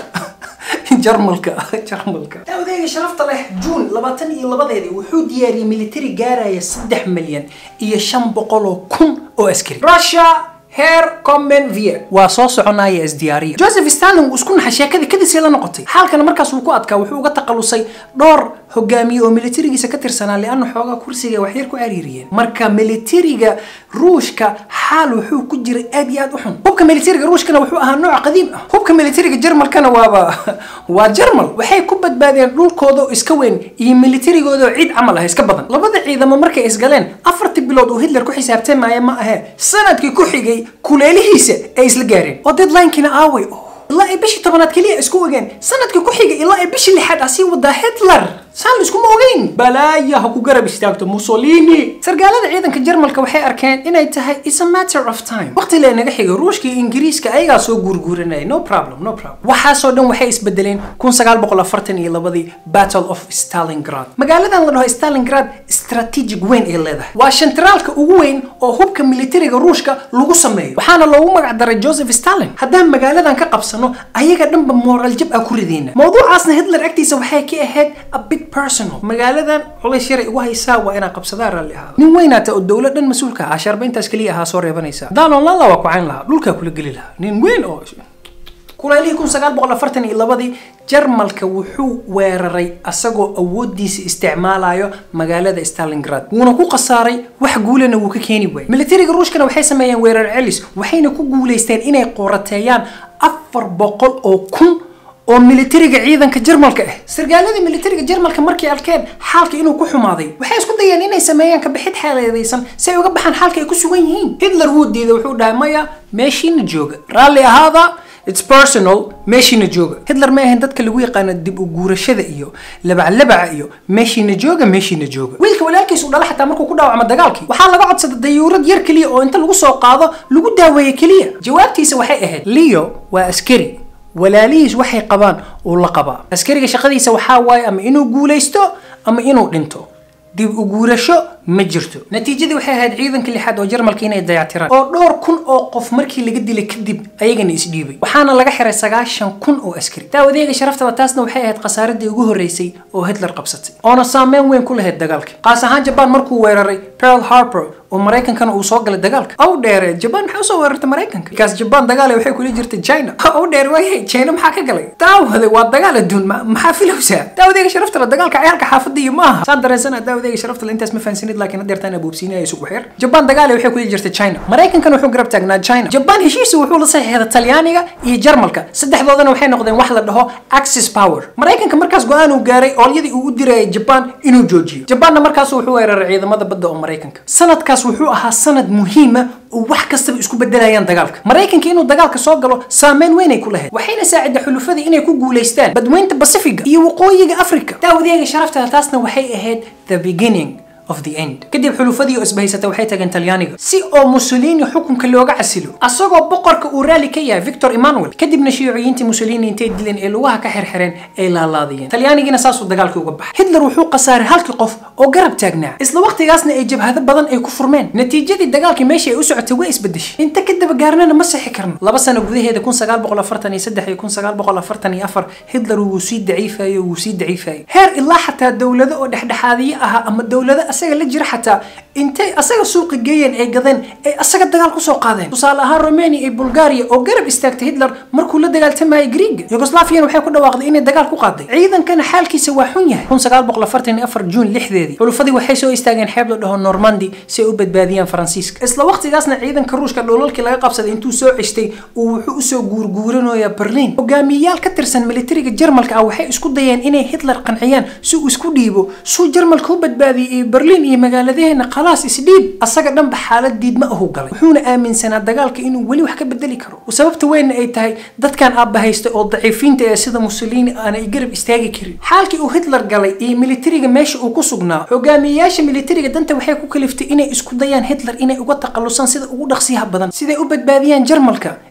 jarmalka jarmalka daawadayga sharafta leh juun labaatan iyo labadeedii wuxuu diyaariyey militari gaaraya saddex milyan iyo shan boqol oo kun oo askari russia heer common vier waa soo soconaya isdiyaariya joseph stalin wuu isku naxay sheekadii kadisii la noqotay xaalkana markaas uu ku adkaa wuxuu uga takhalusay dhowr hogaamiye oo militarigiisa ka tirsanaa lianna xoogaa kursiga waxyar ku cariiriyeen marka militariga ruushka xaal wuxuu ku jiray aad iyo aad u xun hubka militariga ruushkana wuxuu ahaa nooc qadiim ah hubka militariga jarmalkana waaba waa jarmal waxay ku badbaadeen dhulkooda oo iska weyn iyo militarigooda oo ciid camal ah iska badan labada ciidamo markay isgaleen afartii bilood uu hitler ku xisaabtamaya ma ahee sanadkii ku xigay kuleelihiisa ay isla gaareen oo deadlinekina aaway ilaa ay bishii tobanaad keliya isku ogeen sanadkii ku xigay ilaa ay bishii lixaad asii wadaa hitler saan laiskuma ogeyn balaaya ha ku garab istaagto mussolini sargaalada ciidanka jarmalka waxay arkeen inay tahay is a matter of time waqti lee naga xigay ruushka iyo ingiriiska ayagaa soo guurguuranaya no problem no problem waxaasoo dhan waxay isbedeleen kun sagaal boqol afartan iyo labadii battle of stalingrad magaaladan la dhaho stalingrad strategic weyn ay leedahay waa shantaraalka ugu weyn oo hubka militariga ruushka lagu sameeyo waxaana loogu magac daray joseph stalin haddaan magaaladan ka qabsano ayaga dhanba moral jab ah ku rideyna mawduucaasna hitler agtiisa waxay ka ahayd a bit personal magaaladan culays yaray ugu haysaa waa inaa qabsadaa raalli ahaada nin weynaata oo dowlad dhan mas-uulka ah ashaarba intaas keliya ahaa soo reebanaysa daalon lala waa ku cayn lahaa dhulkaa kula geli lahaa nin weyn oo kulaylihii kun sagaal boqol afartan iyo labadii jarmalka wuxuu weeraray asagoo awoodiisa isticmaalayo magaalada stalingrad wuuna ku khasaaray wax guulana wuu ka keeni waayey militariga ruushkana waxay sameeyeen weerar celis waxayna ku guulaysteen inay qorateeyaan afar boqol oo kun oo militariga ciidanka jarmalka ah sargaaladii militariga jarmalka markay arkeen xaalka inuu ku xumaaday waxay isku dayeen inay sameeyaan kabixid xeeleedaysan si ay uga baxaan xaalka ay ku sugan yihiin hitler wuu diiday wuxuu dhahay maya meeshiina jooga raalli ahaada its personal meeshiina jooga hitler ma ahayn dadka lagu yaqaano dib u guurashada iyo labaclabaca iyo meeshiina jooga meeshiina jooga wiilka walaalkiis uu dhala xataa markuu ku dhaawacmo dagaalkii waxaa laga codsaday dayuurad yar keliya oo inta lagu soo qaado lagu daaweeye keliya jawaabtiisa waxay ahayd leo waa askari walaalihiis waxay qabaan uu la qabaa askariga shaqadiisa waxaa waaye ama inuu guulaysto ama inuu dhinto dib u guurasho ma jirto natiijadii waxay ahayd ciidanka lixaad oo jarmalka inay dayactiraan oo dhowr kun oo qof markii laga dilay kadib ayagana isdhiibay waxaana laga xiray sagaashan kun oo askari daawadeega sharaftaba taasna waxay ahayd khasaaradii ugu horreysay oo hitler qabsatay oona saameyn weyn ku lahayd dagaalka qaas ahaan jabaan markuu weeraray pearl harbor oo maraykankana uu soo galay dagaalka aw dheere jabaan maxay usoo weerartay maraykanka markaas jabaan dagaale waxay kula jirtay china aw dheere waayay china maxaa ka galay daawade waa dagaal adduun maxaa filowsaa daawadeega sharaftala dagaalka ciyaalka xaafadda iyo maaha saan dareensana daawadeega sharaftala intaas ma fahansanid laakiin hadeertaan abuubsiinaya isugu xeer jabaan dagaale waxay kula jirtay china maraykankana wuxuu garab taagnaa china jabaan heshiisa wuxuu la saxiixday talyaaniga iyo jarmalka saddexdoodana waxay noqdeen wax la dhaho axis power maraykanka markaas go-aan uu gaaray oolyadii uu u dirayay jabaan inuu joojiyo jabaanna markaas wuxuu weeraray ciidamada badda oo maraykanka sanadkaas wuxuu ahaa sanad muhiima oo wax kastaba isku bedelayaan dagaalka maraykanka inuu dagaalka soo galo saameyn weyn ay ku lahayd waxayna saaciday xulufadii inay ku guulaystaan badweynta basifiga iyo waqooyiga africa daawadeega sharaftada taasna waxay ahayd the beginning of the end kadib xulufadii oo isbahaysatay waxay tageen talyaaniga si oo mussolini xukunka looga casilo asagoo boqorka uu raali ka yahay victor emmanuel kadibna shiiciyiintii mussolini intay dileen ee lugaha ka xirxireen ay laalaadiyeen talyaanigiina saasuu dagaalkii uga baxay hitler wuxuu khasaaray halkii qof oo garab taagnaa isla waqtigaasna ay jabhado badan ay ku furmeen natiijadii dagaalkii meeshii ay u socotay way isbedeshay inta ka daba gaarnana ma sixi karno laba sano gudaheeda kun sagaal boqol afartan iyo saddex iyo kun sagaal boqol afartan iyo afar hitler wuu sii daciifayo wuu sii daciifayo heer ilaa xataa dowlado oo dhexdhexaadiye ahaa ama dowlado asaga la jira xataa intay asaga suuqa geeyeen ay gadeen ay asaga dagaal kusoo qaadeen tusaale ahaan romania iyo bulgaria oo garab istaagtay hitler markuu la dagaaltamayay greega yugoslaviyan waxay ku dhawaaqday inay dagaal ku qaaday ciidankana xaalkiisa waa xun yahay kun sagaal boqol afartan iyo afar juun lixdeedii xulufadii waxay soo istaageen xeeb la dhaho normandi si ay u badbaadiyaan faransiiska isla waqtigaasna ciidanka ruushka dholalkii laga qabsaday intuu soo ceshtay uu wuxuu usoo guurguuranayaa berliin hogaamiyayaal ka tirsan militariga jarmalka ah waxay isku dayeen inay hitler qanciyaan si uu isku dhiibo suu jarmalka u badbaadiyay iyo berliin iyo magaaladeena khalaas isdhiib asaga dhanba xaalad diidma ahu galay wuxuuna aaminsanaa dagaalka inuu weli wax ka bedeli karo sababta weynna ay tahay dadkan aabba haystay oo daciifiinta ee sida mussolini aanay garab istaagi karin xaalkii uu hitler galay iyo militariga meesha uu ku sugnaa hogaamiyayaasha militariga danta waxay ku kaliftay inay isku dayaan hitler inay uga takhalusaan sida ugu dhaqsiyaha badan siday u badbaadiyaan jarmalka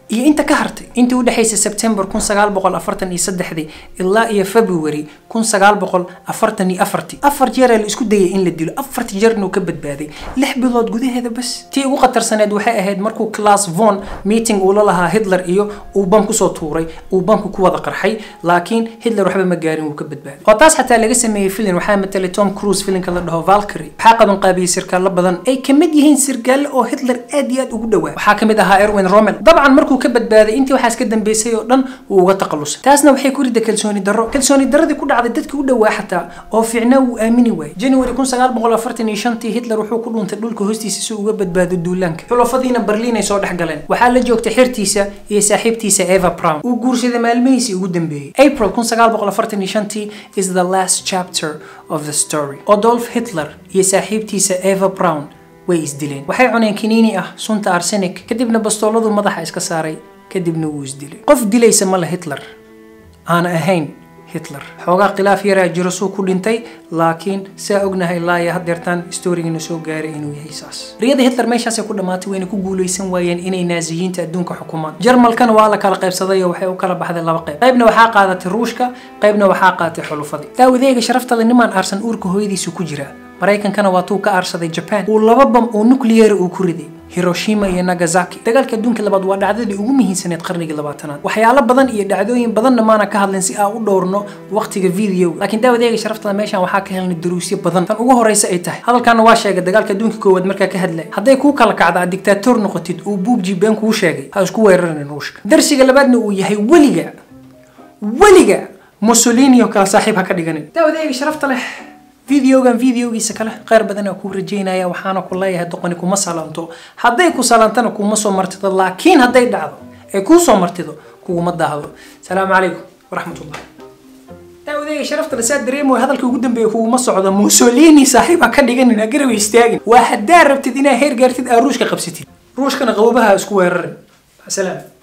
iyo inta ka hartay intii u dhexaysay September 1943 ilaa iyo February 1944 afar jeer la isku dayay in la dilo afar jeerna uu ka badbaaday lix bilood gudaheeda bas tii ugu khatarsaneed waxay ahayd markuu Klaus von meeting uu la lahaa Hitler iyo uu bam kusoo tuuray uu bamku ku wada qarxay laakiin Hitler waxba ma gaarin uu ka badbaaday oo taas xataa laga sameeyay filim waxaa matalay Tom Cruise filimka la dhaho Valkyrie waxaa qaban qaabiyay sirkaalo badan ay kamid yihiin sirkaale oo Hitler aad iyo aad ugu dhawaa waxaa kamid ahaa Erwin Rommel dabcan markuu ka badbaaday intii waxaas ka dambeysay oo dhan wuu uga taqalusay taasna waxay ku riday kalsooni darro kalsooni darradii ku dhacday dadkii u dhawaa xataa oo fiicnaa wuu aamini waayay January 1945 Hitler wuxuu ku dhuuntay dhulka hoostiisa si uu uga badbaado duulaanka xulafadiina Berlin ay soo dhex galeen waxaa la joogtay xirtiisa iyo saaxiibtiisa Eva Braun uu guursaday maalmihiisii ugu dambeeyay April 1945 is the last chapter of the story Adolf Hitler iyo saaxiibtiisa Eva Braun way isdileen waxay cuneen kiniini ah sunta arsenic kadibna bastooladu madaxa iska saaray kadibna wuu isdilay qof dilaysa ma la Hitler aan ahayn Hitler xoogaa khilaaf yaraa jiro suu ku dhintay laakiin saa ognahay laaya hadeertaan storygina soo gaaray inuu yahay saas riyada Hitler meeshaasay ku dhamaatay wayna ku guuleysan waayeen inay naaziyiinta adduunka xukumaan jarmalkana waa la kala qaybsaday oo waxay u kala baxday laba qayb qaybna waxaa qaadatay ruushka qaybna waxaa qaadatay xulufadii daawadeega sharaftada nimaan aarsan uurka hooyadiisu ku jira maraykankana waa tuu ka aarsaday japan uu laba bam oo nuclear uu ku riday hiroshima iyo nagasaki dagaalka adduunka labaad waa dhacdadii ugu muhiimsaneed qarnigii labaatanaad waxyaalo badan iyo dhacdooyin badanna maana ka hadlin si aan u dhowrno waqtiga video laakiin daawadeega sharaftada meeshan waxaa ka helnay duruusyo badan tan ugu horeysa ay tahay hadalkaana waa sheegay dagaalka adduunka koowaad markaa ka hadlay hadday kuu kala kacda aad dictator noqotid uu buubji been kuu sheegay ha isku weerarin ruushka darsiga labaadna uu yahay weliga weliga mussolini oo kale saaxiib ha ka dhiganin daawadeega sharafta leh videogan videogiisa kale kheyr badanaa kuu rajeynaya waxaana ku leeyahay doqoni kuma salanto hadday ku salantana kuma soo martido laakiin hadday dhacdo ee kuu soo martido kuguma daahdo salaamu calaykum waraxmatullah daawadeega sharafta la saa dareemayo hadalka ugu dambeeya kuguma socdo mussolini saaxiib ha ka dhiganin agaraw istaagin waa haddaa rabtid inaa heer gaartid aa ruushka qabsatid ruushkana qabobaha isku weerarin salaam